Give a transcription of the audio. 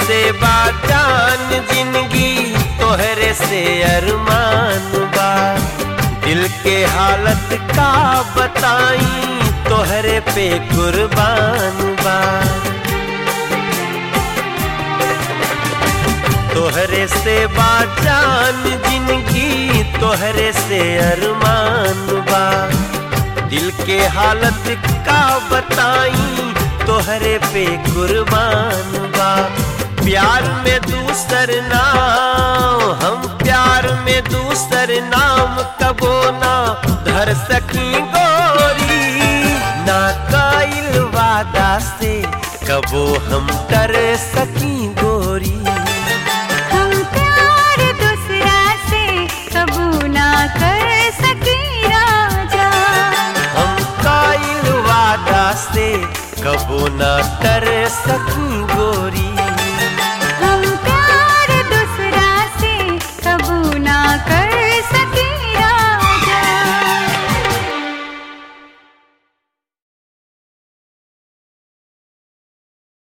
से बाजान जिंदगी तोहरे से अरमान बा दिल के हालत का बताई तोहरे पे कुर्बान बा तोहरे से बाजान जिंदगी तोहरे से अरमान बा दिल के हालत का बताई तोहरे पे कुर्बान बा प्यार में दूसर नाम हम प्यार में दूसर नाम कबो ना धर सकी गोरी ना काइल वादा से कबो हम डर सकी गोरी हम प्यार दूसरा से कबू ना कर सके राजा हम काइल वादा से कबो ना कर सकी